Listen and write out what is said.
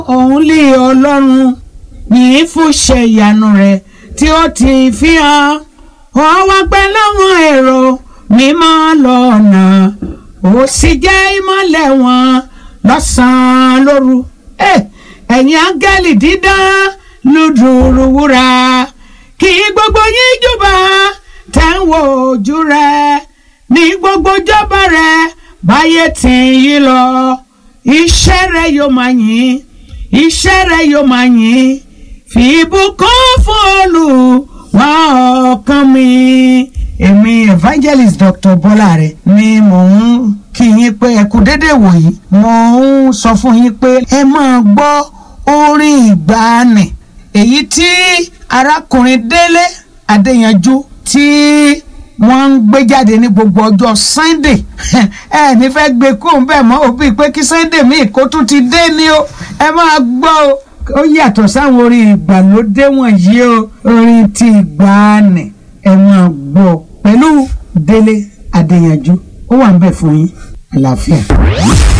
òun lè ọlọ́run yìí fún ṣe ìyanu rẹ̀ tí ó ti fi hàn ó wá pẹ́ láwọn èrò mímọ́ lọ́nà ó sì jẹ́ ìmọ́lẹ̀ wọn lọ́sàn-án lóru ẹ̀yin áńgẹ́lì dídán lùdùrù wúrà kí gbogbo yín júbà tẹ̀ ń wo ojú rẹ̀ ní gbogbo jọba rẹ̀ báyé tì yí lọ iṣẹ́ rẹ̀ yóò máa yìn iṣẹ́ rẹ̀ yóò máa yìn fi ìbùkún fún Olúwa ọkàn mi. èmi evangelist Dr. Bọ́láre ni mò ń kí yín pé ẹ kú déédéé wòyí mo ń sọ fún yín pé ẹ máa gbọ́ orin ìgbàanì èyí tí arákùnrin Délé Adéyanjú tí wọ́n ń gbé jáde ní gbogbo ọjọ́ Sunday ẹ ní fẹ́ gbé kó ń bẹ̀ mọ́ òbí pé kí Sunday míì kó tún ti dé ni o ẹ máa gbọ́ o ó yàtọ̀ sáwọn orin ìgbàlódé wọ̀nyí o orin ti ìgbàanì ẹ máa gbọ́ pẹ̀lú Délé Adéyanjú ó wà ń bẹ̀ fún yín àlàáfíà.